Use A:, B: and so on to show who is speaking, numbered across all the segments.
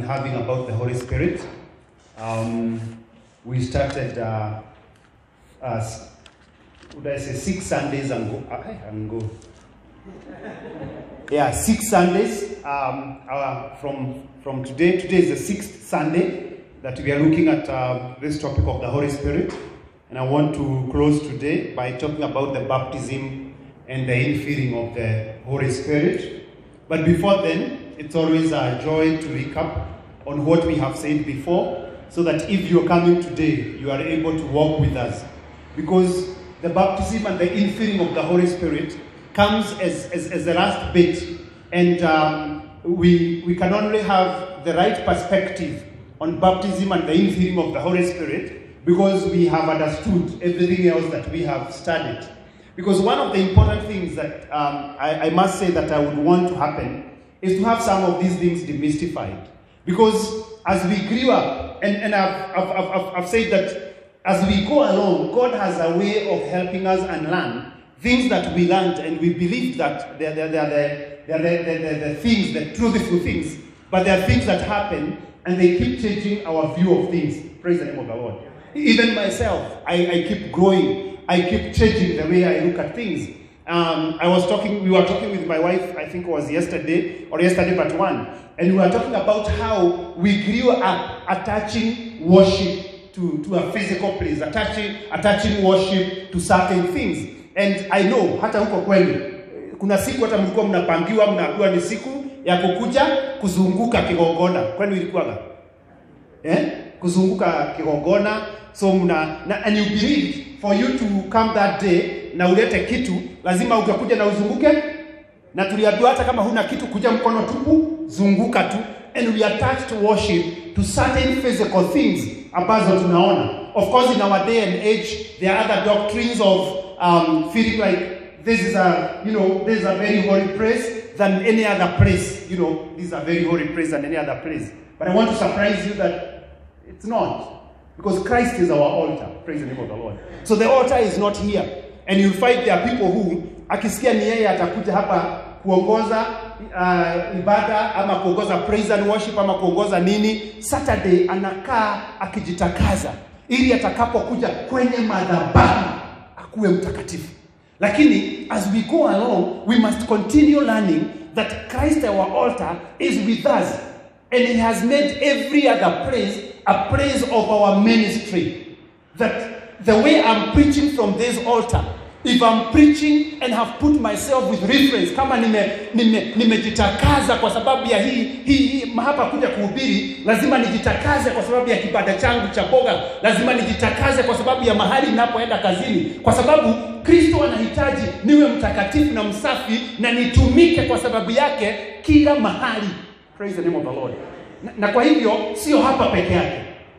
A: been having about the Holy Spirit. Um, we started, uh, as, would I say, six Sundays ago. Uh, ago. Yeah, six Sundays um, uh, from, from today. Today is the sixth Sunday that we are looking at uh, this topic of the Holy Spirit. And I want to close today by talking about the baptism and the infilling of the Holy Spirit. But before then, it's always a joy to recap on what we have said before so that if you're coming today, you are able to walk with us. Because the baptism and the infilling of the Holy Spirit comes as, as, as the last bit. And um, we, we can only have the right perspective on baptism and the infilling of the Holy Spirit because we have understood everything else that we have studied. Because one of the important things that um, I, I must say that I would want to happen is to have some of these things demystified. Because as we grew up, and, and I've, I've, I've, I've said that as we go along, God has a way of helping us and learn things that we learned and we believed that they're, they're, they're, the, they're, the, the, the things, the truthful things, but there are things that happen and they keep changing our view of things. Praise the name of the Lord. Even myself, I, I keep growing. I keep changing the way I look at things. Um, I was talking, we were talking with my wife, I think it was yesterday or yesterday but one, and we were talking about how we grew up attaching worship to, to a physical place, attaching, attaching worship to certain things. And I know hata huko kwenu kuna siku hata mlikuwa mnapangiwa, mnaambiwa ni siku ya kukuja kuzunguka Kigongona. Kwenu ilikuwaga eh? Kuzunguka Kigongona, so mna na, and you believe for you to come that day na ulete kitu, lazima utakuja na uzunguke, na tuliambiwa hata kama huna kitu, kuja mkono tupu, zunguka tu, and we attach to worship to certain physical things ambazo tunaona. Of course in our day and age there are other doctrines of um, feeling like this is a you know this is a very holy place than any other place. You know this is a very holy place than any other place. But I want to surprise you that it's not. Because Christ is our altar. Praise the name of the Lord. So the altar is not here. And you'll find there are people who akisikia ni yeye atakuja hapa kuongoza uh, ibada ama kuongoza praise and worship ama kuongoza nini, Saturday anakaa akijitakaza ili atakapokuja kwenye madhabahu akuwe mtakatifu. Lakini as we go along, we must continue learning that Christ our altar is with us and he has made every other place a place of our ministry. That the way I'm preaching from this altar, if I'm preaching and have put myself with reference, kama nimejitakaza nime, nime kwa sababu ya hii, hii, hii hapa kuja kuhubiri, lazima nijitakaze kwa sababu ya kibada changu cha boga, lazima nijitakaze kwa sababu ya mahali ninapoenda kazini, kwa sababu Kristo anahitaji niwe mtakatifu na msafi na nitumike kwa sababu yake kila mahali. Praise the name of the Lord. Na, na kwa hivyo sio hapa peke yake.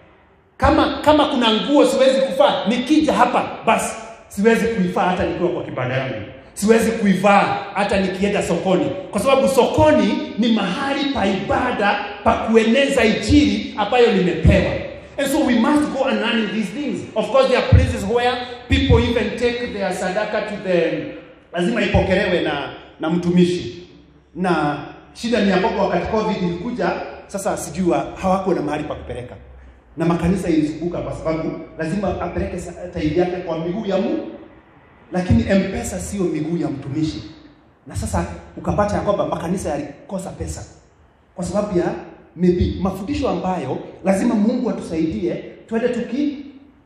A: Kama kama kuna nguo siwezi kuvaa, nikija hapa basi siwezi kuivaa hata nikiwa kwa kibanda yangu. Siwezi kuivaa hata nikienda sokoni, kwa sababu sokoni ni mahali pa ibada pa kueneza injili ambayo nimepewa. And so we must go and learn these things. Of course there are places where people even take their sadaka to the lazima ipokelewe na na mtumishi. Na shida ni ambapo wakati COVID ilikuja, sasa sijui hawakuwa na mahali pa kupeleka, na makanisa ilizunguka kwa sababu lazima apeleke tairi yake kwa miguu ya Mungu, lakini M-Pesa sio miguu ya mtumishi. Na sasa ukapata ya kwamba makanisa yalikosa pesa kwa sababu ya maybe mafundisho ambayo lazima Mungu atusaidie twende tuki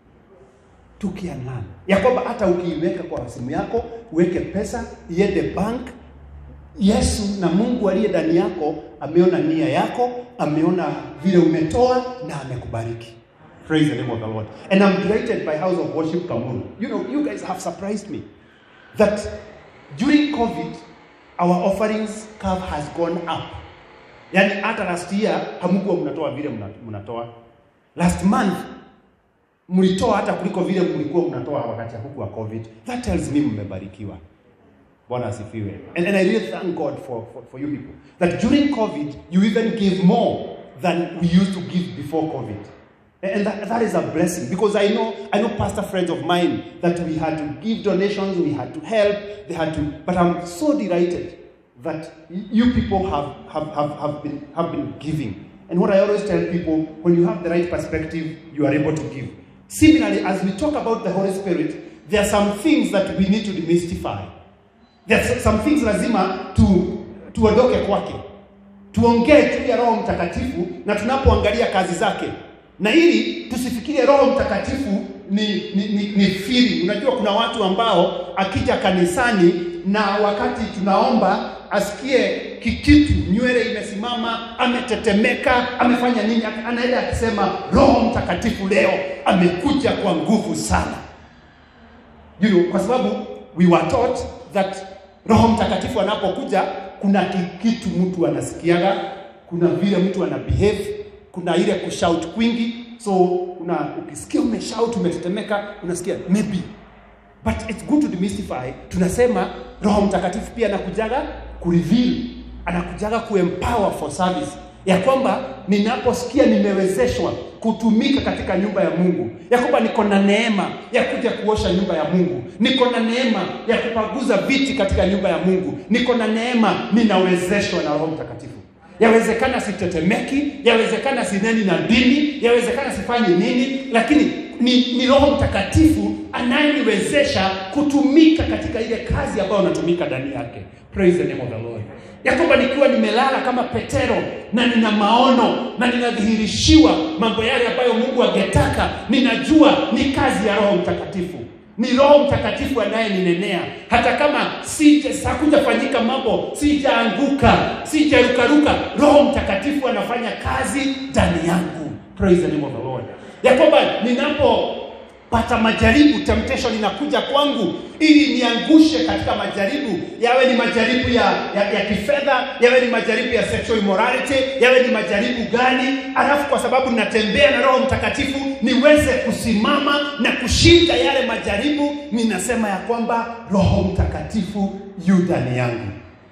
A: tukianana, ya kwamba hata ukiiweka kwa simu yako uweke pesa iende bank Yesu na Mungu aliye ndani yako ameona nia yako, ameona vile umetoa na amekubariki. Praise the name of the Lord. And I'm delighted by House of Worship Kamuru. You know, you guys have surprised me that during COVID our offerings curve has gone up. Yaani hata last year hamkuwa mnatoa vile mnatoa. Last month mlitoa hata kuliko vile mlikuwa mnatoa wakati huku wa COVID. That tells me mmebarikiwa. Bwana asifiwe. And, and I really thank God for, for, for you people. That during COVID, you even gave more than we used to give before COVID. And that, that is a blessing because I know I know pastor friends of mine that we had to give donations, we had to help, they had to, but I'm so delighted that you people have, have, have, have, been, have been giving. And what I always tell people, when you have the right perspective, you are able to give. Similarly, as we talk about the Holy Spirit, there are some things that we need to demystify. There are some things lazima tu tuondoke kwake, tuongee juu ya Roho Mtakatifu na tunapoangalia kazi zake, na ili tusifikirie Roho Mtakatifu ni, ni, ni, ni firi. Unajua kuna watu ambao akija kanisani na wakati tunaomba asikie kikitu, nywele imesimama, ametetemeka, amefanya nini, anaenda akisema Roho Mtakatifu leo amekuja kwa nguvu sana. You know, kwa sababu we were taught that Roho Mtakatifu anapokuja kuna kitu mtu anasikiaga, kuna vile mtu ana behave, kuna ile kushout kwingi. So una ukisikia umeshout umetetemeka, unasikia maybe but it's good to demystify. Tunasema Roho Mtakatifu pia anakujaga kureveal, anakujaga kuempower for service, ya kwamba ninaposikia nimewezeshwa kutumika katika nyumba ya Mungu, ya kwamba niko na neema ya kuja kuosha nyumba ya Mungu, niko na neema ya kupaguza viti katika nyumba ya Mungu, niko na neema, ninawezeshwa na Roho Mtakatifu. Yawezekana sitetemeki, yawezekana sineni na dini, yawezekana sifanyi nini, lakini ni, ni Roho Mtakatifu anayeniwezesha kutumika katika ile kazi ambayo natumika ndani yake. Praise the name of the Lord. Ya kwamba nikiwa nimelala kama Petero na nina maono na ninadhihirishiwa mambo yale ambayo Mungu angetaka, ninajua ni kazi ya Roho Mtakatifu ni Roho Mtakatifu anayeninenea, hata kama sija hakujafanyika mambo, sijaanguka, sijarukaruka, Roho Mtakatifu anafanya kazi ndani yangu. Praise the name of the Lord, ya kwamba ninapopata majaribu, temptation inakuja kwangu ili niangushe katika majaribu, yawe ni majaribu ya, ya, ya kifedha, yawe ni majaribu ya sexual immorality, yawe ni majaribu gani, alafu kwa sababu ninatembea na Roho Mtakatifu niweze kusimama na kushinda yale majaribu, ninasema ya kwamba Roho Mtakatifu yu ndani yangu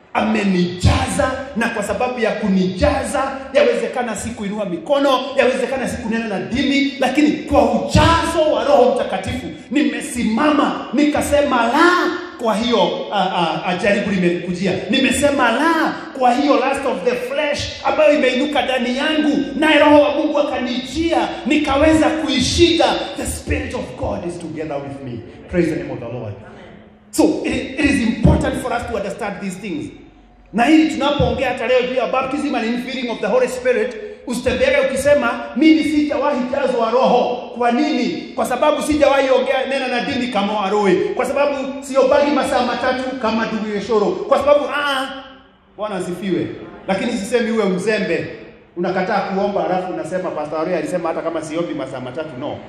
A: amenijaza na kwa sababu ya kunijaza, yawezekana sikuinua mikono, yawezekana sikunena na dini, lakini kwa ujazo wa Roho Mtakatifu nimesimama nikasema la kwa hiyo uh, uh, jaribu limenikujia, nimesema la kwa hiyo lust of the flesh ambayo imeinuka ndani yangu, naye Roho wa Mungu akanijia, nikaweza kuishinda. The Spirit of God is together with me. Praise the name of the Lord. So it, it is important for us to understand these things. Na hili tunapoongea hata leo juu ya baptism and infilling of the Holy Spirit, usitembee ukisema mimi sijawahi jazwa Roho. Kwa nini? Kwa sababu sijawahi ongea nena na dini kama Waroe, kwa sababu siobagi masaa matatu kama ndugu Yeshoro, kwa sababu ah, Bwana asifiwe. Lakini sisemi uwe mzembe, unakataa kuomba alafu unasema Pastor Waroe alisema hata kama siombi masaa matatu. No,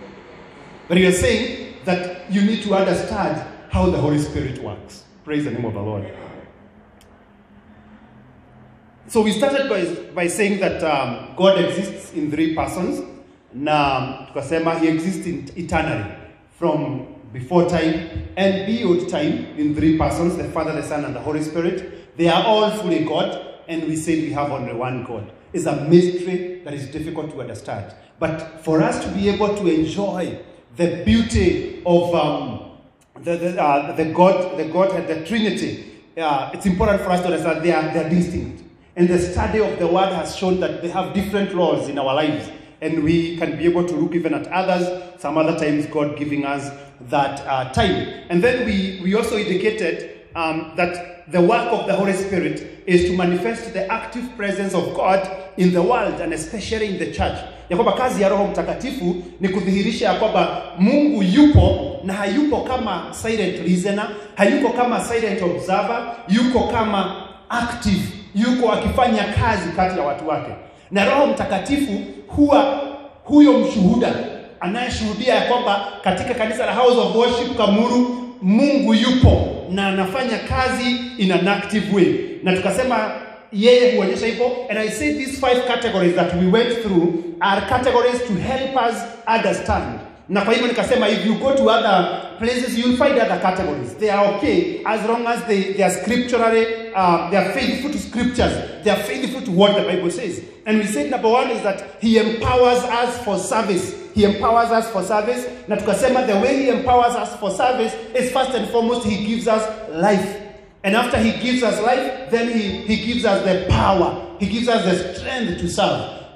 A: but you are saying that you need to understand how the Holy Spirit works. Praise the name of the Lord. So we started by, by saying that um, God exists in three persons. Na tukasema he exists in, eternally from before time and beyond time in three persons, the Father, the Son, and the Holy Spirit. They are all fully God, and we said we have only one God. It's a mystery that is difficult to understand. But for us to be able to enjoy the beauty of um, the, the, uh, the God, the Godhead, the Trinity, uh, it's important for us to understand they are, they are distinct. And the study of the Word has shown that they have different roles in our lives. And we can be able to look even at others, some other times God giving us that uh, time. And then we, we also indicated um, that the work of the Holy Spirit is to manifest the active presence of God in the world and especially in the church. Ya kwamba kazi ya Roho Mtakatifu ni kudhihirisha ya kwamba Mungu yupo na hayupo kama silent listener, hayuko kama silent observer, yuko kama active, yuko akifanya kazi kati ya watu wake. Na Roho Mtakatifu huwa huyo mshuhuda anayeshuhudia ya kwamba katika kanisa la House of Worship Kamuru Mungu yupo na anafanya kazi in an active way, na tukasema yeye huonyesha hivyo. And I say these five categories that we went through are categories to help us understand. Na kwa hivyo nikasema if you go to other places you'll find other categories. They are okay as long as they, they are scripturally, uh, they are faithful to scriptures. They are faithful to what the Bible says. And we said number one is that he empowers us for service. He empowers us for service. Na tukasema the way he empowers us for service is first and foremost he gives us life. And after he gives us life, then he, he gives us the power. He gives us the strength to serve.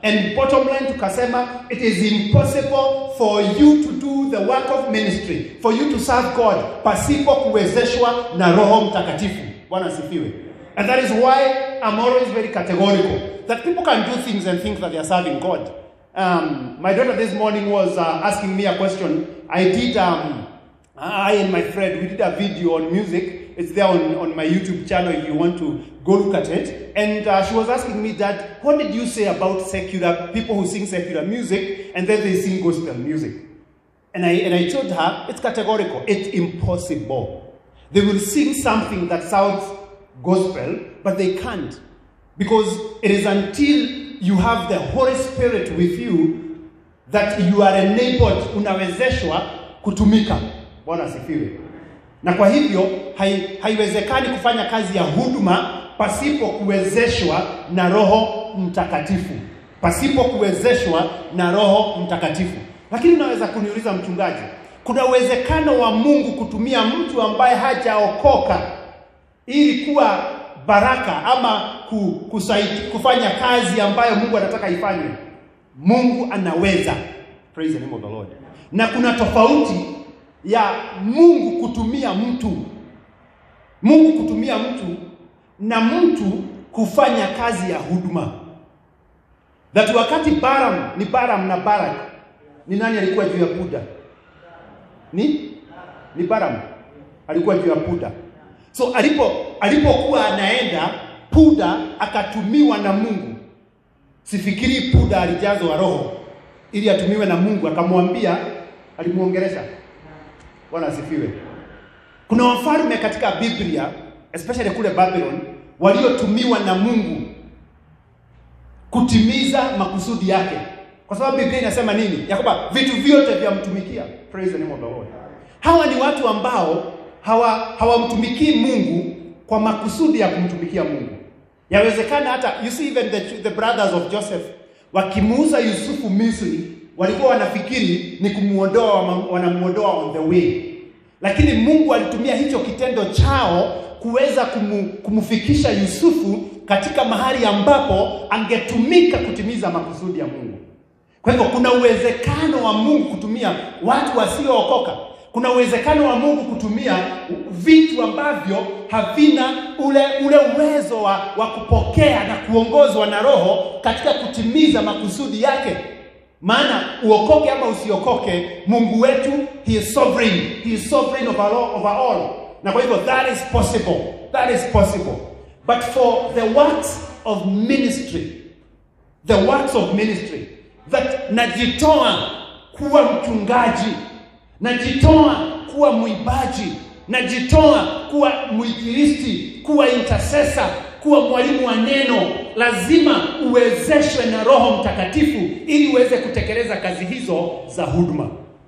A: and bottom line tukasema it is impossible for you to do the work of ministry for you to serve god pasipo kuwezeshwa na roho mtakatifu bwana asifiwe and that is why i'm always very categorical that people can do things and think that they are serving god um, my daughter this morning was uh, asking me a question i did um, I and my friend, we did a video on music. It's there on, on my YouTube channel if you want to go look at it. And uh, she was asking me that, what did you say about secular, people who sing secular music and then they sing gospel music? And I, and I told her, it's categorical, it's impossible. They will sing something that sounds gospel, but they can't. Because it is until you have the Holy Spirit with you that you are enabled, unawezeshwa kutumika. Bwana asifiwe. Na kwa hivyo hai, haiwezekani kufanya kazi ya huduma pasipo kuwezeshwa na Roho Mtakatifu, pasipo kuwezeshwa na Roho Mtakatifu. Lakini unaweza kuniuliza mchungaji, kuna uwezekano wa Mungu kutumia mtu ambaye hajaokoka ili kuwa baraka ama ku, kusaidi, kufanya kazi ambayo Mungu anataka ifanywe? Mungu anaweza. Praise the name of the Lord. Na kuna tofauti ya Mungu kutumia mtu, Mungu kutumia mtu na mtu kufanya kazi ya huduma. That wakati Balaam ni Balaam na Balak, ni nani alikuwa juu ya puda? Ni ni Balaam alikuwa juu ya puda. So alipo alipokuwa anaenda puda akatumiwa na Mungu. Sifikiri puda alijazwa roho ili atumiwe na Mungu, akamwambia, alimuongelesha Bwana asifiwe. Kuna wafalme katika Biblia especially kule Babylon waliotumiwa na Mungu kutimiza makusudi yake, kwa sababu Biblia inasema nini? Ya kwamba vitu vyote vyamtumikia. Praise the name of the Lord. Hawa ni watu ambao hawa hawamtumikii Mungu kwa makusudi ya kumtumikia Mungu. Yawezekana hata you see even the, the brothers of Joseph wakimuuza Yusufu Misri walikuwa wanafikiri ni kumuondoa, wanamuondoa on the way, lakini Mungu alitumia hicho kitendo chao kuweza kumu, kumufikisha Yusufu katika mahali ambapo angetumika kutimiza makusudi ya Mungu. Kwa hivyo kuna uwezekano wa Mungu kutumia watu wasiookoka. Kuna uwezekano wa Mungu kutumia vitu ambavyo havina ule ule uwezo wa, wa kupokea na kuongozwa na Roho katika kutimiza makusudi yake. Maana uokoke ama usiokoke, Mungu wetu he is sovereign, he is sovereign over all, over all. Na kwa hivyo that is possible, that is possible. But for the works of ministry, the works of ministry that najitoa kuwa mchungaji, najitoa kuwa mwimbaji, najitoa kuwa mwinjilisti, kuwa intercessor, kuwa mwalimu wa neno, lazima uwezeshwe na Roho Mtakatifu ili uweze kutekeleza kazi hizo za huduma.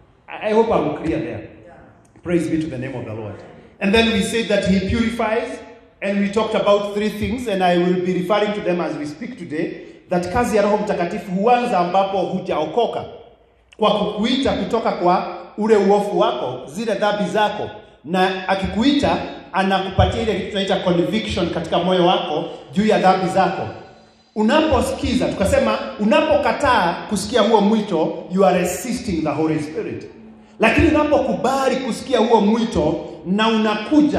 A: I I hope I'm clear there. Praise be to the name of the Lord. And then we said that He purifies, and we talked about three things, and I will be referring to them as we speak today. That kazi ya Roho Mtakatifu huanza ambapo hujaokoka, kwa kukuita kutoka kwa ule uofu wako, zile dhambi zako, na akikuita anakupatia ile kitu tunaita conviction katika moyo wako juu ya dhambi zako. Unaposikiza, tukasema unapokataa kusikia huo mwito, you are resisting the Holy Spirit. Lakini unapokubali kusikia huo mwito na unakuja,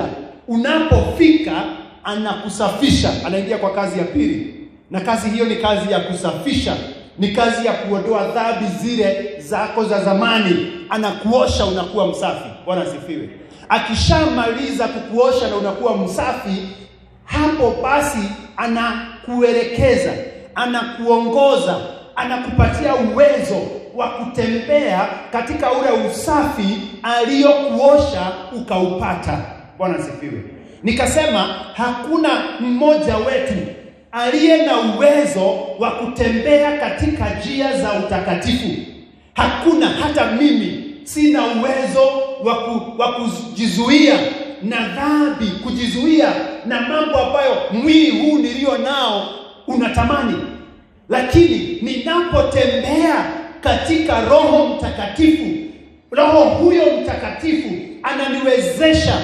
A: unapofika anakusafisha, anaingia kwa kazi ya pili, na kazi hiyo ni kazi ya kusafisha, ni kazi ya kuondoa dhambi zile zako za zamani, anakuosha, unakuwa msafi. Bwana asifiwe. Akishamaliza kukuosha na unakuwa msafi, hapo basi anakuelekeza, anakuongoza, anakupatia uwezo wa kutembea katika ule usafi aliyokuosha ukaupata. Bwana asifiwe. Nikasema hakuna mmoja wetu aliye na uwezo wa kutembea katika njia za utakatifu. Hakuna, hata mimi sina uwezo wa kujizuia na dhambi, kujizuia na mambo ambayo mwili huu nilio nao unatamani, lakini ninapotembea katika Roho Mtakatifu, Roho huyo Mtakatifu ananiwezesha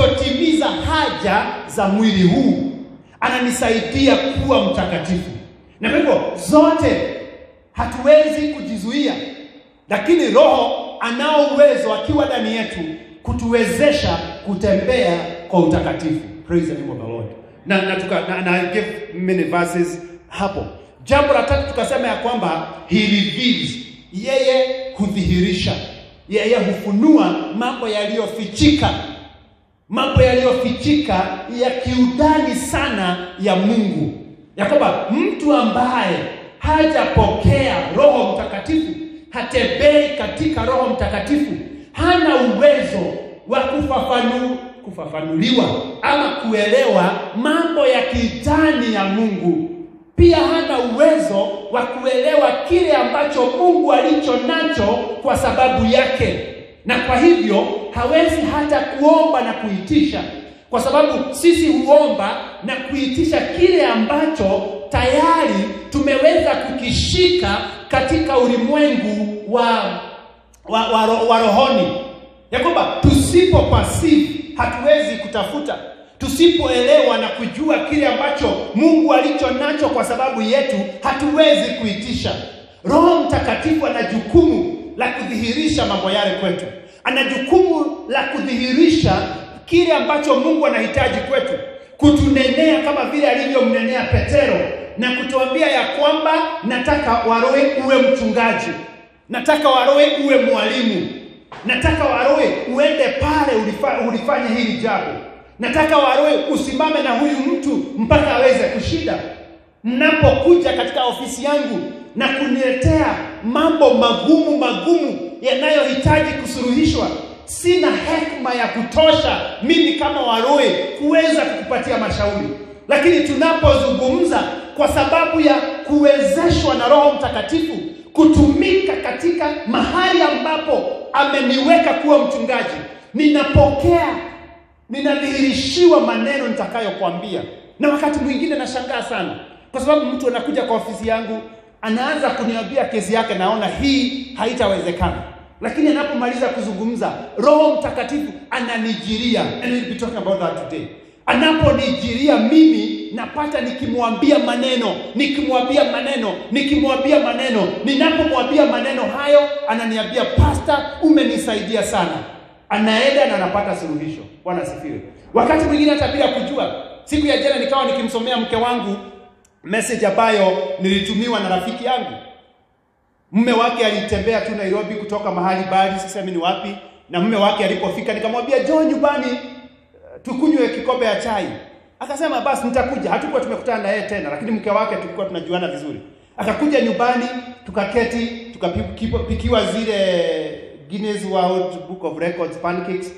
A: kutotimiza haja za mwili huu, ananisaidia kuwa mtakatifu. Na kwa hivyo zote hatuwezi kujizuia, lakini Roho anao uwezo akiwa ndani yetu kutuwezesha kutembea kwa utakatifu. Praise the name of the Lord. Na na, tuka, na, na I give many verses hapo. Jambo la tatu tukasema ya kwamba he reveals, yeye hudhihirisha, yeye hufunua mambo yaliyofichika, mambo yaliyofichika ya kiundani sana ya Mungu, ya kwamba mtu ambaye hajapokea Roho Mtakatifu, hatembei katika Roho Mtakatifu, hana uwezo wa kufafanu, kufafanuliwa ama kuelewa mambo ya kindani ya Mungu. Pia hana uwezo wa kuelewa kile ambacho Mungu alicho nacho kwa sababu yake, na kwa hivyo hawezi hata kuomba na kuitisha, kwa sababu sisi huomba na kuitisha kile ambacho tayari tumeweza kukishika katika ulimwengu wa wa, wa, ro- wa rohoni, ya kwamba tusipo perceive hatuwezi kutafuta, tusipoelewa na kujua kile ambacho Mungu alicho nacho kwa sababu yetu hatuwezi kuitisha. Roho Mtakatifu ana jukumu la kudhihirisha mambo yale kwetu, ana jukumu la kudhihirisha kile ambacho Mungu anahitaji kwetu, kutunenea kama vile alivyomnenea Petero na kutuambia ya kwamba nataka Waroe uwe mchungaji, nataka Waroe uwe mwalimu, nataka Waroe uende pale ulifa, ulifanye hili jambo, nataka Waroe usimame na huyu mtu mpaka aweze kushinda. Mnapokuja katika ofisi yangu na kuniletea mambo magumu magumu yanayohitaji kusuluhishwa, sina hekima ya kutosha mimi kama Waroe kuweza kukupatia mashauri, lakini tunapozungumza kwa sababu ya kuwezeshwa na Roho Mtakatifu kutumika katika mahali ambapo ameniweka kuwa mchungaji, ninapokea, ninadhihirishiwa maneno nitakayokwambia. Na wakati mwingine nashangaa sana, kwa sababu mtu anakuja kwa ofisi yangu anaanza kuniambia kesi yake, naona hii haitawezekana, lakini anapomaliza kuzungumza, Roho Mtakatifu ananijiria, and we'll be talking about that today anaponijiria mimi napata nikimwambia maneno nikimwambia maneno nikimwambia maneno ninapomwambia maneno hayo ananiambia pasta umenisaidia sana anaenda na anapata suluhisho bwana asifiwe wakati mwingine hata bila kujua siku ya jana nikawa nikimsomea mke wangu message ambayo nilitumiwa na rafiki yangu mume wake alitembea tu Nairobi kutoka mahali bali sisemi ni wapi na mume wake alipofika nikamwambia njoo nyumbani tukunywe kikombe ya chai. Akasema basi nitakuja. Hatukuwa tumekutana na yeye tena, lakini mke wake tulikuwa tunajuana vizuri. Akakuja nyumbani, tukaketi, tukapikiwa zile Guinness World Book of Records pancakes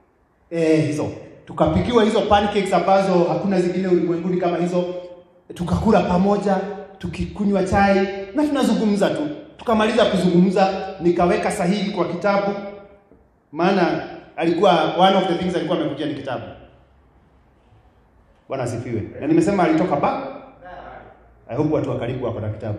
A: eh, hizo tukapikiwa hizo pancakes ambazo hakuna zingine ulimwenguni kama hizo, tukakula pamoja, tukikunywa chai na tunazungumza tu. Tukamaliza kuzungumza, nikaweka sahihi kwa kitabu, maana alikuwa one of the things alikuwa amekujia ni kitabu. Bwana asifiwe. Na nimesema alitoka ba. I hope watu wa karibu wako na kitabu.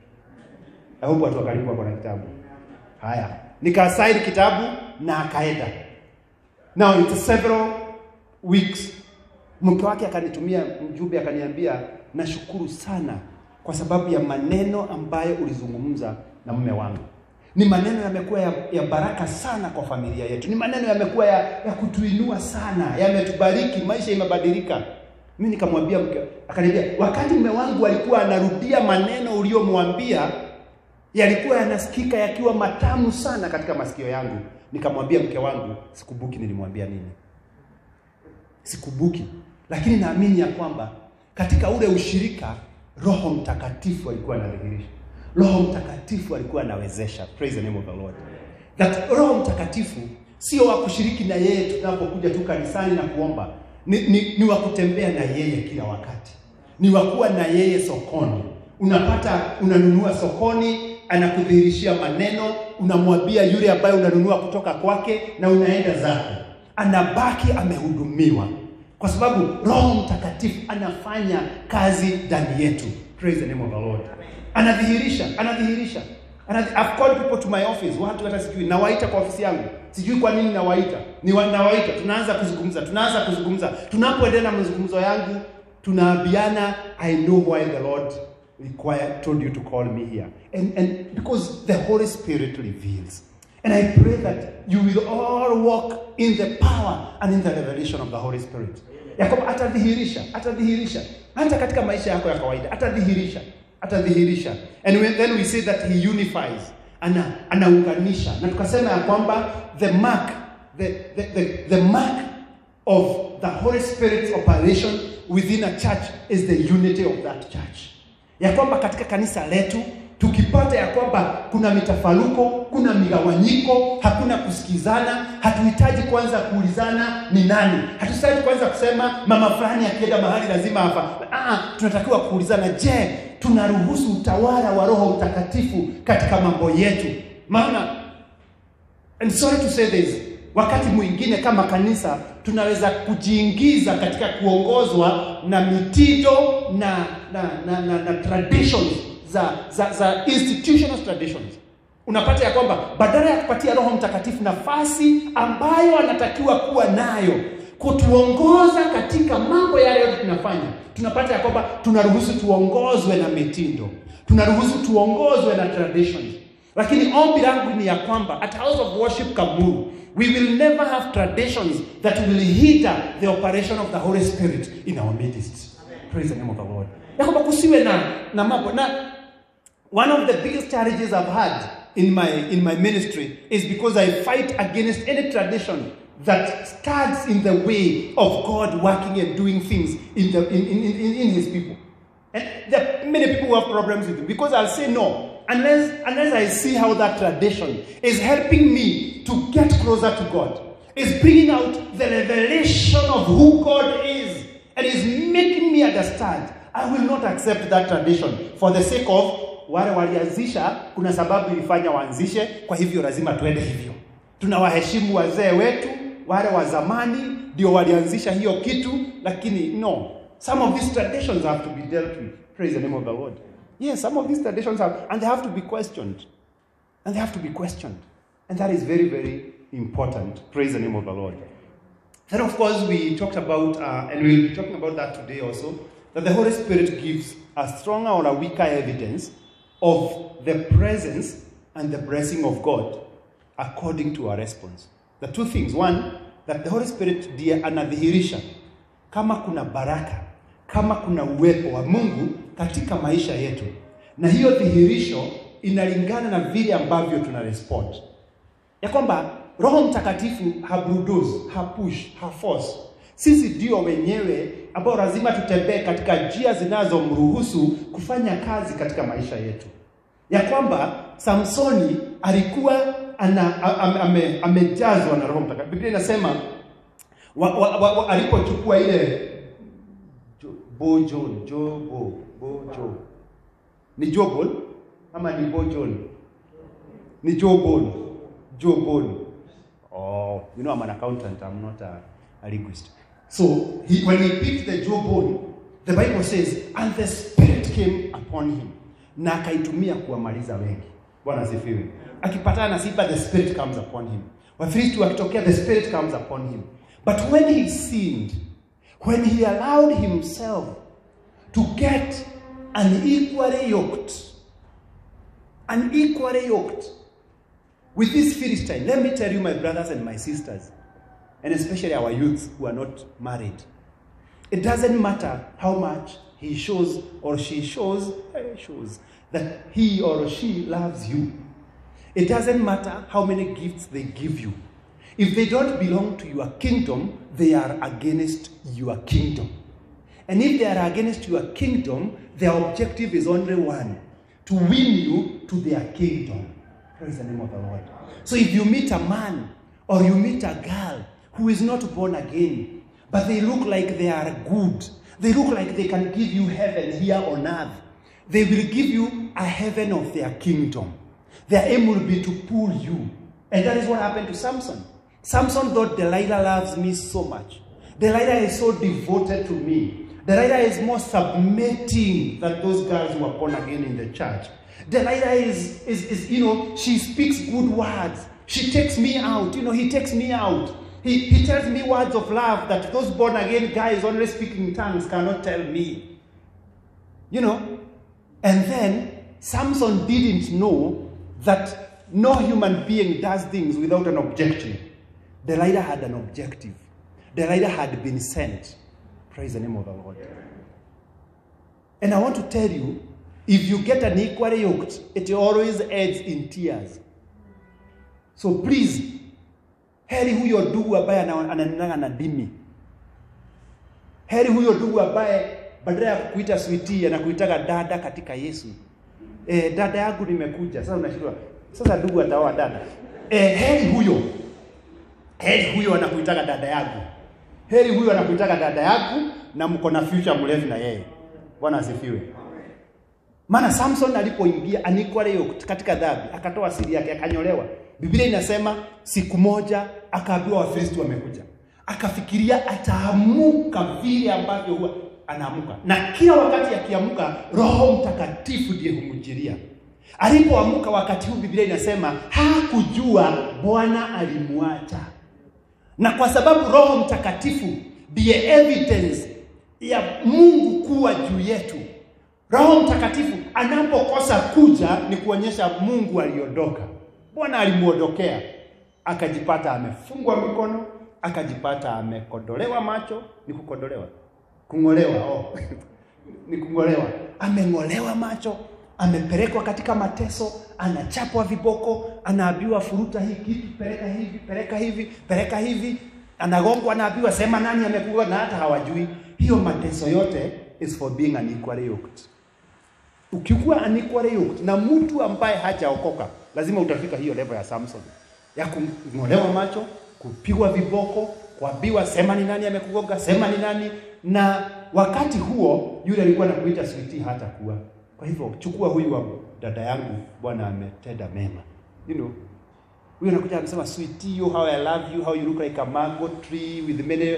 A: I hope watu wa karibu wako na kitabu. Haya, nikasaini kitabu na akaenda. Now it's several weeks. Mke wake akanitumia mjumbe akaniambia, nashukuru sana kwa sababu ya maneno ambayo ulizungumza na mume wangu ni maneno yamekuwa ya, ya baraka sana kwa familia yetu, ni maneno yamekuwa ya, ya kutuinua sana, yametubariki, maisha imebadilika. Mimi nikamwambia mke, akaniambia wakati mume wangu alikuwa anarudia maneno uliyomwambia yalikuwa yanasikika yakiwa matamu sana katika masikio yangu. Nikamwambia mke wangu, sikumbuki nilimwambia nini, sikumbuki, lakini naamini ya kwamba katika ule ushirika Roho Mtakatifu alikuwa anadhihirisha Roho Mtakatifu alikuwa anawezesha. Praise the name of the Lord. That Roho Mtakatifu sio wa kushiriki na yeye tunapokuja tu kanisani na kuomba, ni, ni, ni wa kutembea na yeye kila wakati, ni wa kuwa na yeye sokoni. Unapata unanunua sokoni, anakudhihirishia maneno, unamwambia yule ambaye unanunua kutoka kwake, na unaenda zako, anabaki amehudumiwa, kwa sababu Roho Mtakatifu anafanya kazi ndani yetu. Praise the name of the Lord anadhihirisha anadhihirisha Anadhi, I've called people to my office watu hata sijui nawaita kwa ofisi yangu sijui kwa nini nawaita ni wa, nawaita tunaanza kuzungumza tunaanza kuzungumza tunapoendelea na mazungumzo yangu tunaambiana I know why the Lord required, told you to call me here. And, and because the Holy Spirit reveals. And I pray that you will all walk in the power and in the revelation of the Holy Spirit. Ya kwamba atadhihirisha, atadhihirisha hata katika maisha yako ya kawaida, atadhihirisha, atadhihirisha. And when, then we say that he unifies, ana anaunganisha. Na tukasema ya kwamba the mark, the, the, the, the mark of the Holy Spirit's operation within a church is the unity of that church. Ya kwamba katika kanisa letu tukipata ya kwamba kuna mitafaruko, kuna migawanyiko, hakuna kusikizana, hatuhitaji kwanza kuulizana ni nani. Hatuhitaji kwanza kusema mama fulani akienda mahali lazima hapa. Ah, tunatakiwa kuulizana, je, tunaruhusu utawala wa Roho Mtakatifu katika mambo yetu? Maana and sorry to say this, wakati mwingine kama kanisa tunaweza kujiingiza katika kuongozwa na mitindo na na, na, na, na traditions za, za, za institutional traditions. Unapata ya kwamba badala ya kupatia Roho Mtakatifu nafasi ambayo anatakiwa kuwa nayo kutuongoza katika mambo yale yote tunafanya, tunapata ya kwamba tunaruhusu tuongozwe na mitindo, tunaruhusu tuongozwe na traditions. Lakini ombi langu ni ya kwamba at House of Worship Kamuru we will never have traditions that will hinder the operation of the Holy Spirit in our midst. Praise the name of the Lord. Ya kwamba kusiwe na na mambo na one of the biggest challenges I've had in my in my ministry is because I fight against any tradition that stands in the way of God working and doing things in the in, in, in, in his people. And there are many people who have problems with it because I'll say no. Unless, unless I see how that tradition is helping me to get closer to God, is bringing out the revelation of who God is, and is making me understand, I will not accept that tradition for the sake of wale walianzisha, kuna sababu ilifanya waanzishe, kwa hivyo lazima tuende hivyo. Tunawaheshimu wazee wetu, wale wa zamani ndio walianzisha hiyo kitu, lakini no, some of these traditions have to be dealt with. Praise the name of the Lord. Yes, some of these traditions have, and they have to be questioned. And they have to be questioned. And that is very, very important. Praise the name of the Lord. Then, of course, we talked about, uh, and we'll be talking about that today also, that the Holy Spirit gives a stronger or a weaker evidence of the presence and the blessing of God according to our response. The two things. One, that the Holy Spirit ndiye anadhihirisha kama kuna baraka, kama kuna uwepo wa Mungu katika maisha yetu, na hiyo dhihirisho inalingana na vile ambavyo tuna respond, ya kwamba Roho Mtakatifu habulldoze, hapush, haforce. Sisi ndio wenyewe ambao lazima tutembee katika njia zinazomruhusu kufanya kazi katika maisha yetu, ya kwamba Samsoni alikuwa ana, ame, ame, amejazwa na Roho Mtakatifu. Biblia inasema wa, wa, wa, wa, alipochukua ile jo, bojon jobo bojo ni jobol ama ni bojon ni jobol jobol oh you know I'm an accountant I'm not a, a linguist so he, when he picked the jobol the Bible says and the spirit came upon him na akaitumia kuwamaliza wengi bwana asifiwe akipatana na sifa the spirit comes upon him wafilisti wakitokea the spirit comes upon him but when he sinned when he allowed himself to get unequally yoked unequally yoked with this Philistine. Let me tell you, my brothers and my sisters, and especially our youths who are not married, it doesn't matter how much he shows or she shows, eh, shows that he or she loves you. It doesn't matter how many gifts they give you. If they don't belong to your kingdom, they are against your kingdom. And if they are against your kingdom, their objective is only one to win you to their kingdom. Praise the name of the Lord. So if you meet a man or you meet a girl who is not born again, but they look like they are good, they look like they can give you heaven here on earth, they will give you a heaven of their kingdom. Their aim will be to pull you. And that is what happened to Samson. Samson thought Delilah loves me so much. Delilah is so devoted to me. Delilah is more submitting than those girls who are born again in the church. Delilah is, is, is, you know, she speaks good words. She takes me out. You know, he takes me out. He, he tells me words of love that those born again guys only speaking in tongues cannot tell me. You know? And then Samson didn't know that no human being does things without an objective. Delilah had an objective. Delilah had been sent. Praise the name of the Lord. And I want to tell you, if you get an equally yoked, it always ends in tears. So please, heri huyo ndugu ambaye ana- ananenanga na dimi. Heri huyo ndugu ambaye badala ya kukuita sweetie anakuitaga dada katika Yesu. Eh, dada yangu nimekuja. Sasa unashindwa. Sasa ndugu ataoa dada. Eh, heri huyo. Heri huyo anakuitaga dada yangu. Heri huyo anakuitaga dada yangu na mko na future mrefu na yeye. Bwana asifiwe. Maana Samson alipoingia unequally yoked katika dhambi, akatoa siri yake, akanyolewa. Biblia inasema siku moja akaambiwa Wafilisti wamekuja, akafikiria ataamuka vile ambavyo huwa anaamuka, na kila wakati akiamuka, Roho Mtakatifu ndiye humjiria. Alipoamuka wakati huu, Biblia inasema hakujua Bwana alimwacha na kwa sababu Roho Mtakatifu ndiye evidence ya Mungu kuwa juu yetu. Roho Mtakatifu anapokosa kuja ni kuonyesha Mungu aliondoka. Bwana alimuondokea, akajipata amefungwa mikono, akajipata amekodolewa macho. Ni kukodolewa, kung'olewa, oh. ni kung'olewa, ameng'olewa macho, amepelekwa katika mateso, anachapwa viboko, anaambiwa furuta hii kitu, peleka hivi, peleka hivi, peleka hivi, anagongwa, anaambiwa sema nani amekuwa, na hata hawajui. Hiyo mateso yote is for being unequally yoked. Ukikuwa unequally yoked na mtu ambaye hajaokoka, lazima utafika hiyo level ya Samson ya kung'olewa macho, kupigwa viboko, kuambiwa sema ni nani amekugonga, sema ni nani. Na wakati huo yule alikuwa anakuita sweetie hata kuwa. Kwa hivyo chukua huyu wa dada yangu, Bwana ametenda mema, you know huyo anakuja anasema sweetie, you, how I love you, how you look like a mango tree with many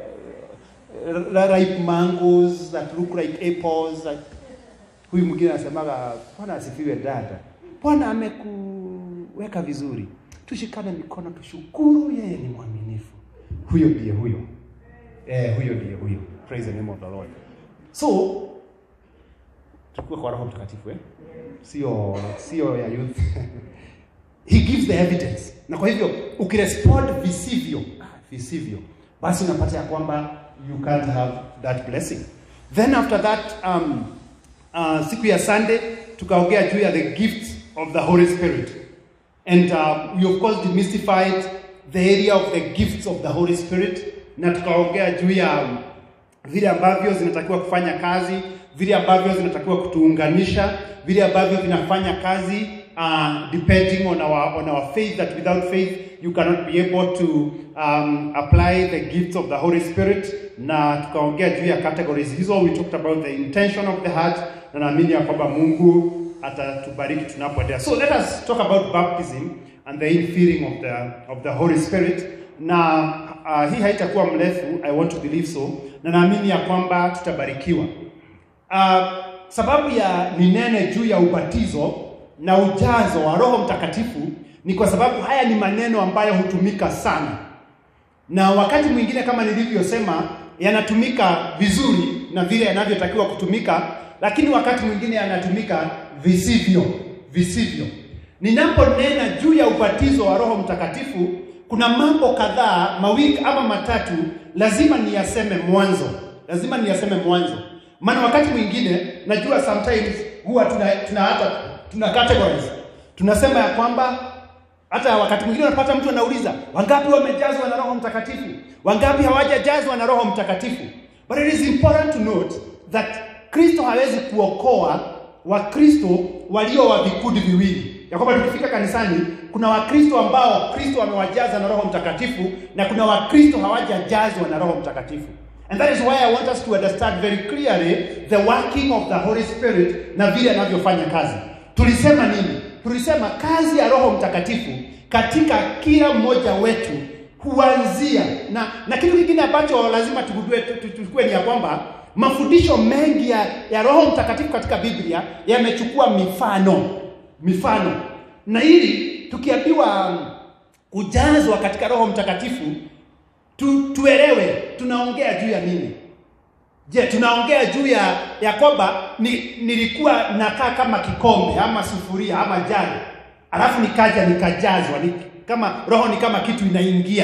A: uh, ripe mangoes that look like apples. Huyu mwingine anasemaga Bwana asifiwe dada, Bwana amekuweka vizuri, tushikane mikono, tushukuru, yeye ni mwaminifu. Huyo ndiye huyo, eh, huyo ndiye huyo. Praise the name of the Lord. So tukue kwa Roho Mtakatifu eh? Sio sio ya youth he gives the evidence, na kwa hivyo ukirespond visivyo ah, visivyo, basi unapata ya kwamba you can't have that blessing. Then after that um, uh, siku ya Sunday tukaongea juu ya the gift of the Holy Spirit and uh, we of course demystified the area of the gifts of the Holy Spirit na tukaongea juu ya um, vile ambavyo zinatakiwa kufanya kazi, vile ambavyo zinatakiwa kutuunganisha, vile ambavyo vinafanya kazi uh, depending on our on our faith that without faith you cannot be able to um, apply the gifts of the Holy Spirit, na tukaongea juu ya categories hizo. We talked about the intention of the heart, na naamini ya kwamba Mungu atatubariki tunapoendelea. So let us talk about baptism and the infilling of the of the Holy Spirit na uh, hii haitakuwa mrefu, I want to believe so, na naamini ya kwamba tutabarikiwa. Uh, sababu ya ninene juu ya ubatizo na ujazo wa Roho Mtakatifu ni kwa sababu haya ni maneno ambayo hutumika sana, na wakati mwingine kama nilivyosema, yanatumika vizuri na vile yanavyotakiwa kutumika, lakini wakati mwingine yanatumika visivyo visivyo. Ninaponena juu ya ubatizo wa Roho Mtakatifu, kuna mambo kadhaa mawili ama matatu lazima niyaseme mwanzo, lazima niyaseme mwanzo, maana wakati mwingine najua sometimes huwa tuna tuna hata tuna categories tunasema ya kwamba hata wakati mwingine unapata mtu anauliza wangapi wamejazwa na Roho Mtakatifu, wangapi hawajajazwa na Roho Mtakatifu. But it is important to note that Kristo hawezi kuokoa Wakristo walio wa vikundi viwili, ya kwamba tukifika kanisani kuna Wakristo ambao Kristo amewajaza na Roho Mtakatifu na kuna Wakristo hawajajazwa na Roho Mtakatifu. And that is why I want us to understand very clearly the working of the Holy Spirit na vile anavyofanya kazi. Tulisema nini? Tulisema kazi ya Roho Mtakatifu katika kila mmoja wetu huanzia na na kitu kingine ambacho lazima tugundue tuchukue ni ya kwamba mafundisho mengi ya, ya Roho Mtakatifu katika Biblia yamechukua mifano mifano, na ili tukiambiwa kujazwa katika Roho Mtakatifu tu, tuelewe tunaongea juu ya nini. Je, tunaongea juu ya ya kwamba ni, nilikuwa nakaa kama kikombe ama sufuria ama jari, alafu nikaja nikajazwa ni, kama roho ni kama kitu inaingia.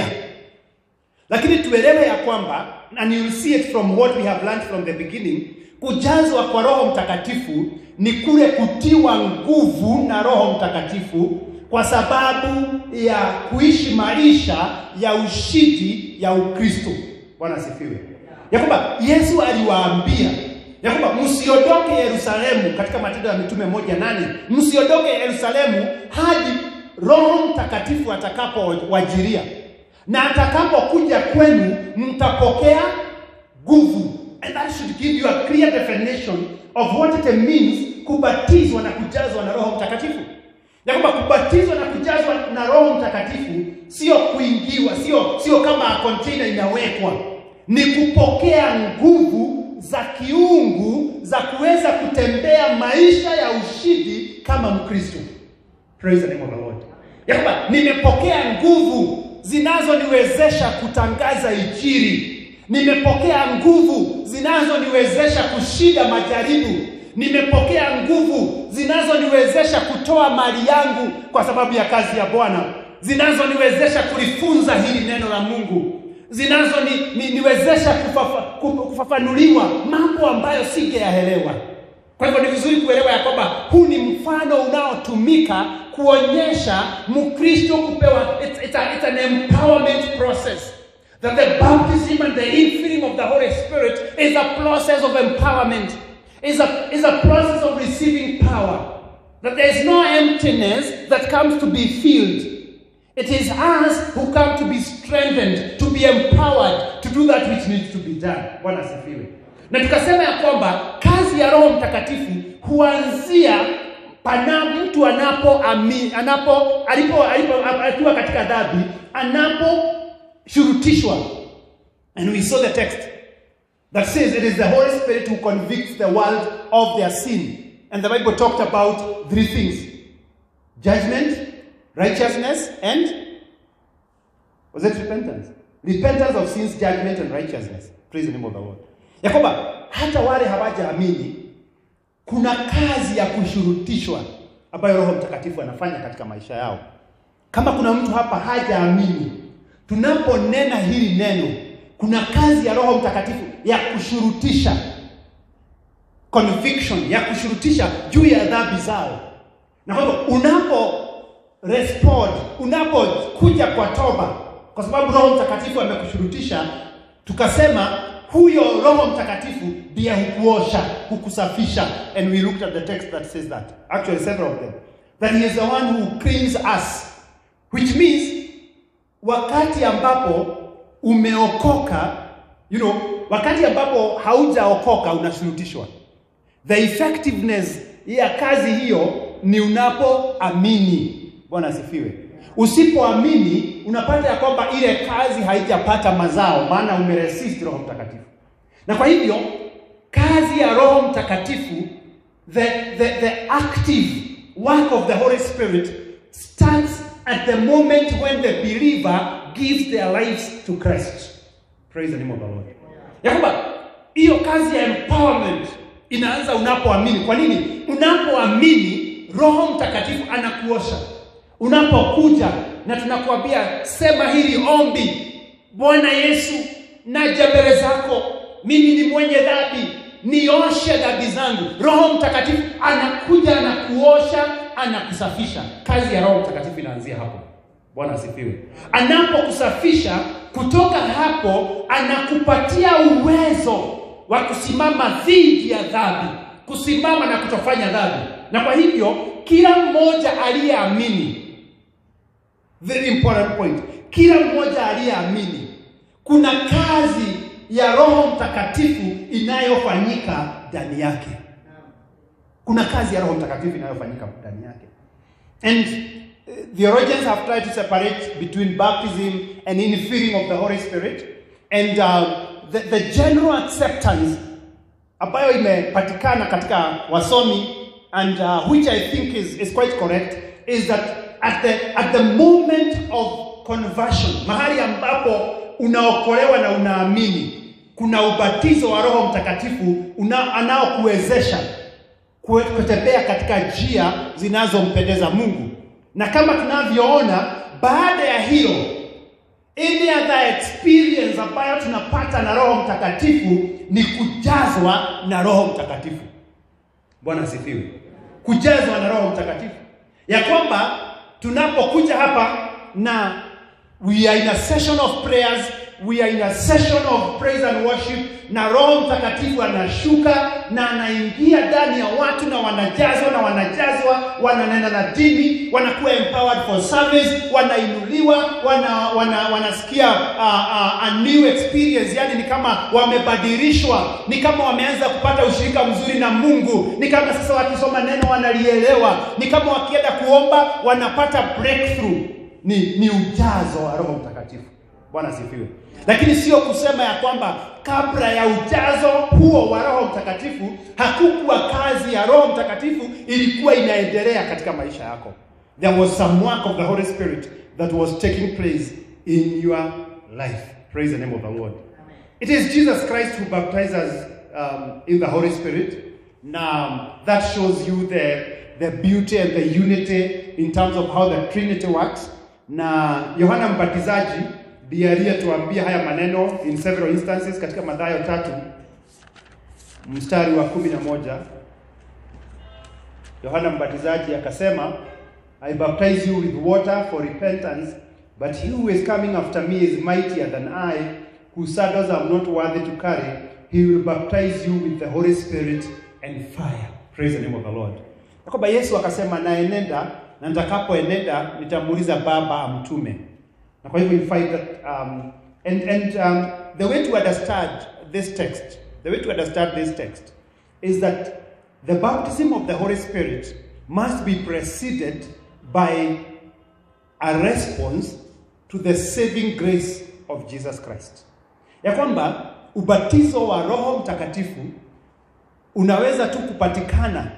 A: Lakini tuelewe ya kwamba and you see it from what we have learned from the beginning, kujazwa kwa Roho Mtakatifu ni kule kutiwa nguvu na Roho Mtakatifu kwa sababu ya kuishi maisha ya ushindi ya Ukristo. Bwana asifiwe. Ya kwamba Yesu aliwaambia ya kwamba msiondoke Yerusalemu, katika Matendo ya Mitume moja nane, msiondoke Yerusalemu hadi Roho Mtakatifu atakapowajiria, na atakapokuja kwenu mtapokea nguvu. And that should give you a clear definition of what it means kubatizwa na kujazwa na Roho Mtakatifu ya kwamba kubatizwa na kujazwa na Roho Mtakatifu sio kuingiwa, sio sio kama container inawekwa, ni kupokea nguvu za kiungu za kuweza kutembea maisha ya ushindi kama Mkristo. Praise the name of the Lord. Ya kwamba nimepokea nguvu zinazoniwezesha kutangaza Injili. Nimepokea nguvu zinazoniwezesha kushinda majaribu nimepokea nguvu zinazoniwezesha kutoa mali yangu kwa sababu ya kazi ya Bwana, zinazoniwezesha kulifunza hili neno la Mungu, zinazoniwezesha ni, kufafa, kufafanuliwa mambo ambayo singeyaelewa. Kwa hivyo ni vizuri kuelewa ya kwamba huu ni mfano unaotumika kuonyesha Mkristo kupewa, it's, it's, a, it's an empowerment process that the baptism and the infilling of the Holy Spirit is a process of empowerment is a, is a process of receiving power. That there is no emptiness that comes to be filled. It is us who come to be strengthened, to be empowered to do that which needs to be done. Bwana asifiwe. Na tukasema ya kwamba kazi ya Roho Mtakatifu huanzia pana mtu anapo ami, anapo alipo alipo akiwa katika dhambi anaposhurutishwa. And we saw the text that says it is the Holy Spirit who convicts the world of their sin. And the Bible talked about three things judgment, righteousness, and was it repentance? Repentance of sins, judgment, and righteousness. Praise the name of the Lord. Ya kwamba hata wale hawajaamini kuna kazi ya kushurutishwa ambayo Roho Mtakatifu anafanya katika maisha yao. Kama kuna mtu hapa hajaamini, tunaponena hili neno kuna kazi ya Roho Mtakatifu ya kushurutisha conviction, ya kushurutisha juu ya dhambi zao. Na kwa hivyo unapo respond, unapokuja kwa toba, kwa sababu Roho Mtakatifu amekushurutisha, tukasema huyo Roho Mtakatifu ndiye hukuosha, hukusafisha, and we looked at the text that says that, actually several of them, that he is the one who cleans us, which means wakati ambapo umeokoka you know, wakati ambapo haujaokoka unashurutishwa. The effectiveness ya kazi hiyo ni unapoamini. Bwana asifiwe. Usipoamini unapata ya kwamba ile kazi haijapata mazao, maana umeresist Roho Mtakatifu. Na kwa hivyo kazi ya Roho Mtakatifu, the, the, the active work of the Holy Spirit starts at the moment when the believer gives their lives to Christ. Praise the name of the Lord. Ya kwamba hiyo kazi ya empowerment inaanza unapoamini. Kwa nini? Unapoamini Roho Mtakatifu anakuosha. Unapokuja na tunakuambia sema hili ombi, Bwana Yesu, naja mbele zako, mimi ni mwenye dhambi, nioshe dhambi zangu. Roho Mtakatifu anakuja, anakuosha, anakusafisha. Kazi ya Roho Mtakatifu inaanzia hapo. Bwana asifiwe. Anapokusafisha kutoka hapo, anakupatia uwezo wa kusimama dhidi ya dhambi, kusimama na kutofanya dhambi. Na kwa hivyo kila mmoja aliyeamini, very important point, kila mmoja aliyeamini, kuna kazi ya Roho Mtakatifu inayofanyika ndani yake. Kuna kazi ya Roho Mtakatifu inayofanyika ndani yake and theologians have tried to separate between baptism and infilling of the Holy Spirit and uh, the, the general acceptance ambayo imepatikana katika wasomi and uh, which I think is, is quite correct is that at the, at the moment of conversion, mahali ambapo unaokolewa na unaamini, kuna ubatizo wa Roho Mtakatifu una- anaokuwezesha kue- kutembea katika njia zinazompendeza Mungu, na kama tunavyoona, baada ya hiyo any other experience ambayo tunapata na Roho Mtakatifu ni kujazwa na Roho Mtakatifu. Bwana asifiwe. Kujazwa na Roho Mtakatifu, ya kwamba tunapokuja hapa na we are in a session of prayers, we are in a session of praise and worship, na Roho Mtakatifu anashuka na anaingia ndani ya watu na wanajazwa na wanajazwa, wananena na dini, wanakuwa empowered for service, wanainuliwa, wana, wana, wanasikia uh, uh, a new experience, yani ni kama wamebadilishwa, ni kama wameanza kupata ushirika mzuri na Mungu, ni kama sasa wakisoma neno wanalielewa, ni kama wakienda kuomba wanapata breakthrough. Ni, ni ujazo wa Roho Mtakatifu. Bwana asifiwe. Lakini sio kusema ya kwamba kabla ya ujazo huo wa Roho Mtakatifu hakukuwa kazi ya Roho Mtakatifu ilikuwa inaendelea katika maisha yako. There was some work of the Holy Spirit that was taking place in your life. Praise the name of the Lord. It is Jesus Christ who baptizes um, in the Holy Spirit. Now, that shows you the, the beauty and the unity in terms of how the Trinity works. Na Yohana Mbatizaji ndiye aliyetuambia haya maneno in several instances katika Mathayo tatu mstari wa kumi na moja. Yohana Mbatizaji akasema, I baptize you with water for repentance, but he who is coming after me is mightier than I, whose sandals I'm not worthy to carry. He will baptize you with the Holy Spirit and fire. Praise the name of the Lord. Ya kwamba Yesu akasema naenenda na nitakapoenenda nitamuuliza Baba amtume. Na kwa hivyo you find that um, and, and um, the way to understand this text, the way to understand this text is that the baptism of the Holy Spirit must be preceded by a response to the saving grace of Jesus Christ. Ya kwamba ubatizo wa Roho Mtakatifu unaweza tu kupatikana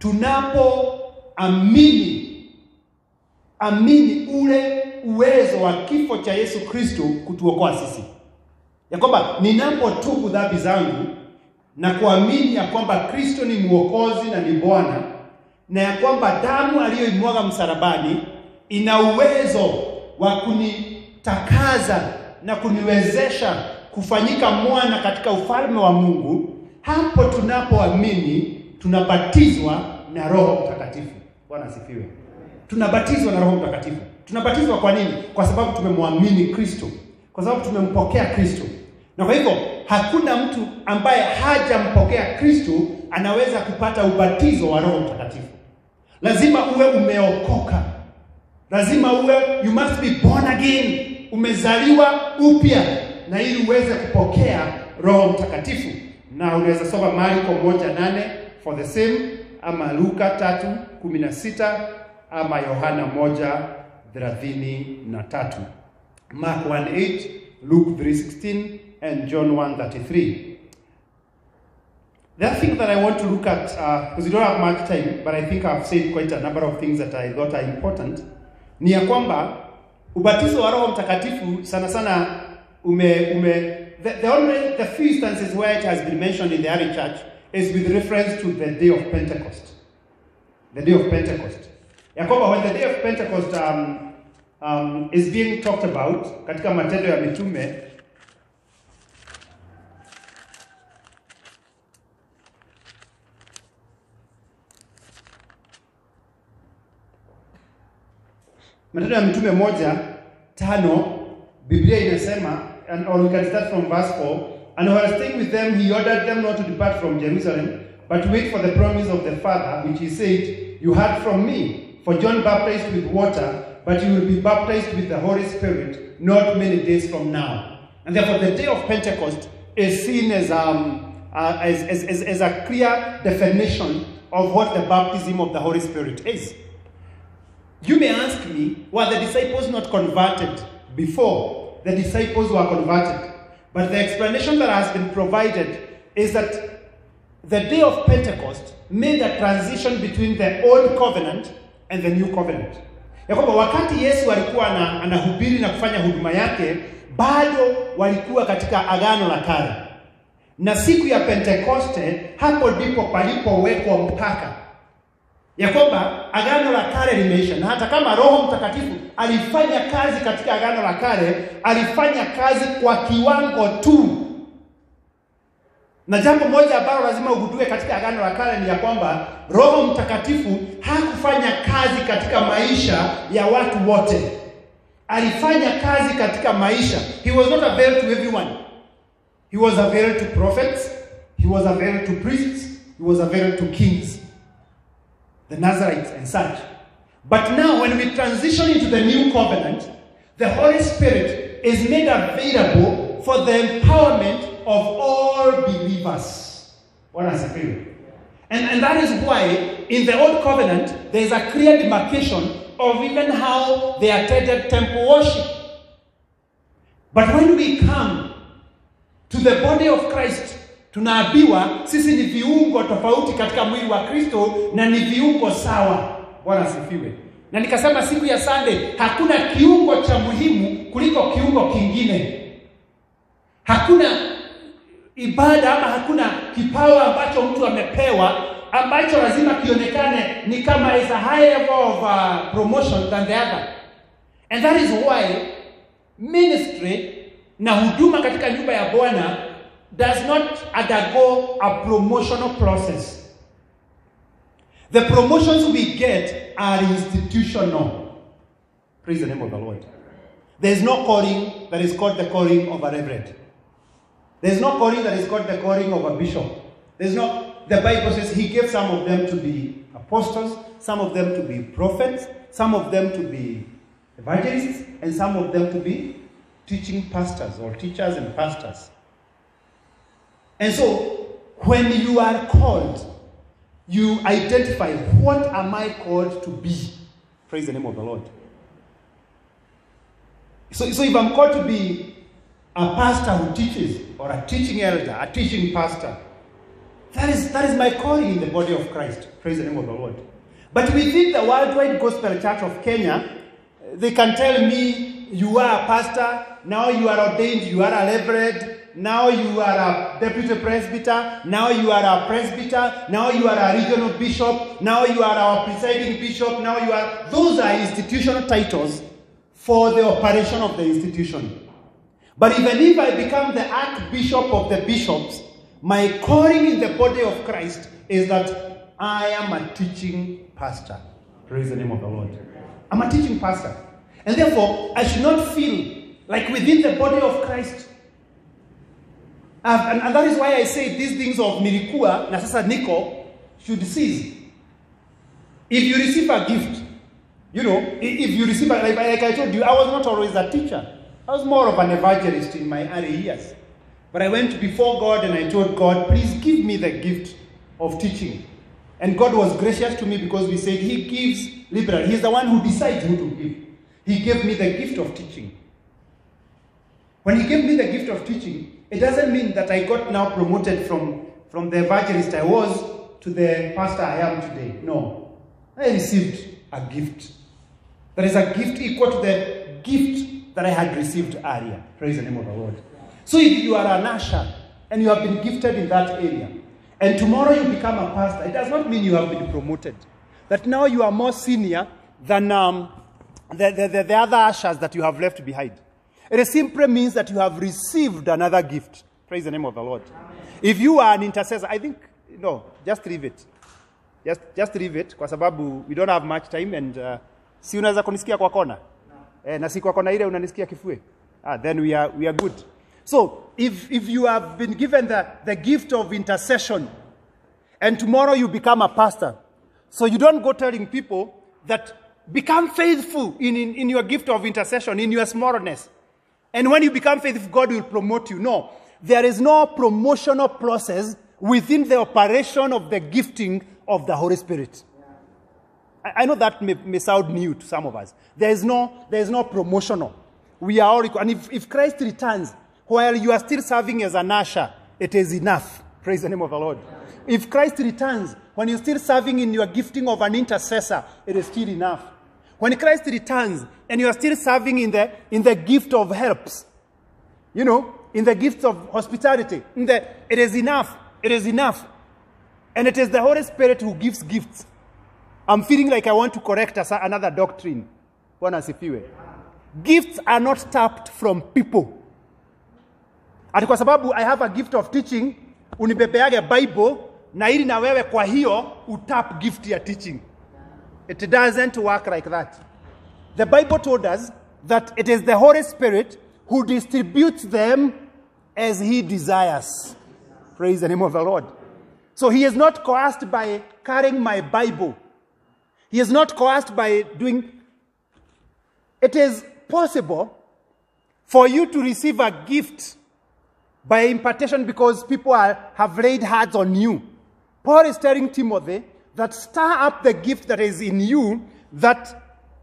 A: tunapoamini amini ule uwezo wa kifo cha Yesu Kristo kutuokoa sisi, ya kwamba ninapotubu dhambi zangu na kuamini ya kwamba Kristo ni mwokozi na ni Bwana na ya kwamba damu aliyoimwaga msalabani ina uwezo wa kunitakaza na kuniwezesha kufanyika mwana katika ufalme wa Mungu, hapo tunapoamini tunabatizwa na Roho Mtakatifu. Bwana asifiwe. Tunabatizwa na Roho Mtakatifu. Tunabatizwa kwa nini? Kwa sababu tumemwamini Kristo, kwa sababu tumempokea Kristo. Na kwa hivyo hakuna mtu ambaye hajampokea Kristo anaweza kupata ubatizo wa Roho Mtakatifu. Lazima uwe umeokoka, lazima uwe, you must be born again, umezaliwa upya, na ili uweze kupokea Roho Mtakatifu. Na unaweza soma Marko moja nane for the same, ama Luka tatu kumi na sita ama Yohana moja thelathini na tatu Mark 1:8, Luke 3:16 and John 1:33. The other thing that I want to look at, because we don't have much time, but I think I've said quite a number of things that I thought are important, ni ya kwamba ubatizo wa Roho Mtakatifu sana sana ume, ume the, the, only, the few instances where it has been mentioned in the early church is with reference to the day of Pentecost. The day of Pentecost. Ya kwamba when the day of Pentecost um, um, is being talked about katika matendo ya mitume Matendo ya Mitume moja tano Biblia inasema and or we can start from verse 4 and while staying with them he ordered them not to depart from Jerusalem but to wait for the promise of the Father which he said you heard from me for John baptized with water but you will be baptized with the Holy Spirit not many days from now and therefore the day of Pentecost is seen as um uh, as, as, as, as a clear definition of what the baptism of the Holy Spirit is. You may ask me, were the disciples not converted before the disciples were converted? But the explanation that has been provided is that the day of Pentecost made a transition between the old covenant and the new covenant. Ya kwamba wakati Yesu alikuwa anahubiri na kufanya huduma yake, bado walikuwa katika agano la kale. na siku ya Pentekoste, hapo ndipo palipowekwa mpaka ya kwamba agano la kale limeisha, na hata kama Roho Mtakatifu alifanya kazi katika agano la kale, alifanya kazi kwa kiwango tu. Na jambo moja ambalo lazima ugundue katika agano la kale ni ya kwamba Roho Mtakatifu hakufanya kazi katika maisha ya watu wote. Alifanya kazi katika maisha. He was not available to everyone. He was available to prophets, he was available to priests, he was available to kings the Nazarites and such. But now, when we transition into the new covenant, the Holy Spirit is made available for the empowerment of all believers. What has happened? And, and that is why in the old covenant there is a clear demarcation of even how they attended temple worship. But when we come to the body of Christ, tunaambiwa sisi ni viungo tofauti katika mwili wa Kristo na ni viungo sawa. Bwana asifiwe. Na nikasema siku ya Sunday, hakuna kiungo cha muhimu kuliko kiungo kingine. Hakuna ibada ama hakuna kipawa ambacho mtu amepewa ambacho lazima kionekane ni kama is a high level of uh, promotion than the other. And that is why ministry na huduma katika nyumba ya Bwana does not undergo a promotional process. The promotions we get are institutional. Praise the name of the Lord. There is no calling that is called the calling of a reverend. There is no calling that is called the calling of a bishop. There's no, the Bible says he gave some of them to be apostles, some of them to be prophets, some of them to be evangelists, and some of them to be teaching pastors or teachers and pastors. And so, when you are called, you identify what am I called to be? Praise the name of the Lord. So, so if I'm called to be a pastor who teaches, or a teaching elder, a teaching pastor, that is, that is my calling in the body of Christ. Praise the name of the Lord. But within the Worldwide Gospel Church of Kenya, they can tell me, you are a pastor, now you are ordained, you are a reverend, now you are a deputy presbyter, now you are a presbyter, now you are a regional bishop, now you are our presiding bishop, now you are. Those are institutional titles for the operation of the institution. But even if I become the archbishop of the bishops, my calling in the body of Christ is that I am a teaching pastor. Praise the name of the Lord. I'm a teaching pastor. And therefore, I should not feel like within the body of Christ. Uh, and, and that is why I say these things of nilikuwa na sasa niko should cease. If you receive a gift, you know, i- if you receive, a, like, like I told you, I was not always a teacher. I was more of an evangelist in my early years. But I went before God and I told God, please give me the gift of teaching. And God was gracious to me because we said He gives liberally. He's the one who decides who to give. He gave me the gift of teaching. When He gave me the gift of teaching, it doesn't mean that I got now promoted from, from the evangelist I was to the pastor I am today. No. I received a gift. There is a gift equal to the gift that I had received earlier. Praise the name of the Lord. So if you are an usher and you have been gifted in that area, and tomorrow you become a pastor, it does not mean you have been promoted. That now you are more senior than um, the, the, the, the other ushers that you have left behind. It simply means that you have received another gift. Praise the name of the Lord. If you are an intercessor, I think, no, just leave it. Just, just leave it kwa sababu we don't have much time and uh, si unaweza kunisikia kwa kona eh, na si kwa kona ile unanisikia kifue ah, then we are, we are good so if, if you have been given the, the gift of intercession and tomorrow you become a pastor so you don't go telling people that become faithful in, in, in your gift of intercession in your smallness and when you become faithful god will promote you no there is no promotional process within the operation of the gifting of the holy spirit I I know that may, may sound new to some of us. There is no, there is no promotional. We are all equal. And if, if Christ returns while you are still serving as an usher, it is enough. Praise the name of the Lord. If Christ returns when you're still serving in your gifting of an intercessor, it is still enough. When Christ returns and you are still serving in the, in the gift of helps, you know, in the gifts of hospitality. In the, it is enough. It is enough. And it is the Holy Spirit who gives gifts. I'm feeling like I want to correct us another doctrine. Bwana asifiwe. Gifts are not tapped from people. Ati kwa sababu I have a gift of teaching, unibebeage Bible na ili na wewe kwa hiyo utap gift ya teaching. It doesn't work like that. The Bible told us that it is the Holy Spirit who distributes them as he desires. Praise the name of the Lord. So he is not coerced by carrying my Bible. He is not coerced by doing. It is possible for you to receive a gift by impartation because people are, have laid hands on you. Paul is telling Timothy that stir up the gift that is in you that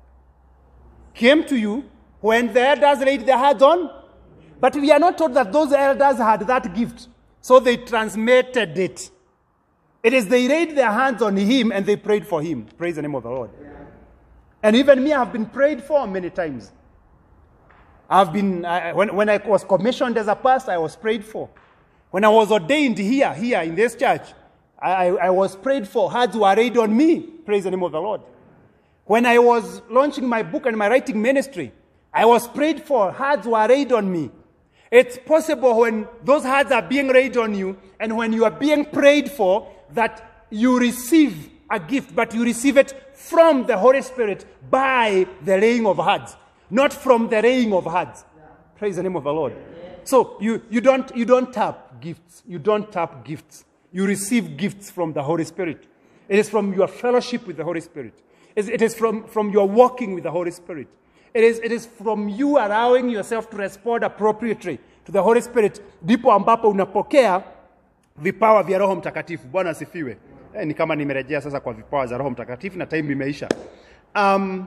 A: came to you when the elders laid their hands on. But we are not told that those elders had that gift, so they transmitted it. It is they laid their hands on him and they prayed for him. Praise the name of the Lord. And even me, I've been prayed for many times. I've been, I, when, when I was commissioned as a pastor, I was prayed for. When I was ordained here, here in this church, I, I, I was prayed for. Hands were laid on me. Praise the name of the Lord. When I was launching my book and my writing ministry, I was prayed for. Hands were laid on me. It's possible when those hands are being laid on you and when you are being prayed for that you receive a gift, but you receive it from the Holy Spirit by the laying of hands, not from the laying of hands. Praise the name of the Lord. So you, you, don't, you don't tap gifts. You don't tap gifts. You receive gifts from the Holy Spirit. It is from your fellowship with the Holy Spirit. It is from, from your walking with the Holy Spirit. It is, it is from you allowing yourself to respond appropriately to the Holy Spirit. Ndipo ambapo unapokea vipawa vya Roho Mtakatifu. Bwana asifiwe. Eh, ni kama nimerejea sasa kwa vipawa za Roho Mtakatifu na time imeisha. Um,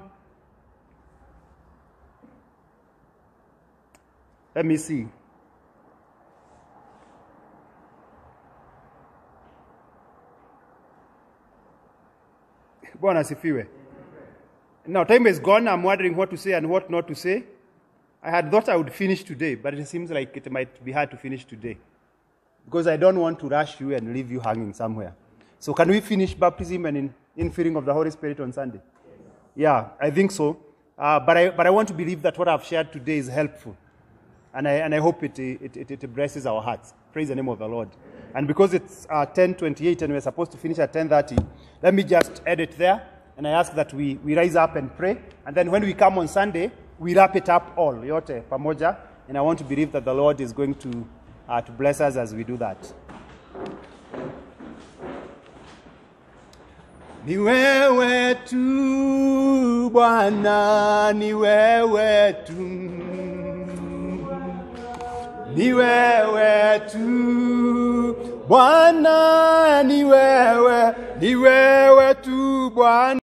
A: let me see. Bwana asifiwe. Now, time is gone. I'm wondering what to say and what not to say. I had thought I would finish today, but it seems like it might be hard to finish today because I don't want to rush you and leave you hanging somewhere. So, can we finish baptism and in, infilling of the Holy Spirit on Sunday? Yeah, I think so. Uh, but, I, but I want to believe that what I've shared today is helpful. And I, and I hope it, it, it, it blesses our hearts. Praise the name of the Lord. And because it's uh, 10.28 and we're supposed to finish at 10.30, let me just edit there. And I ask that we, we rise up and pray. And then when we come on Sunday, we wrap it up all, yote, pamoja. And I want to believe that the Lord is going to, uh, to bless us as we do that. Ni wewe tu Bwana, ni wewe tu. Ni wewe tu Bwana, ni wewe, ni wewe tu Bwana.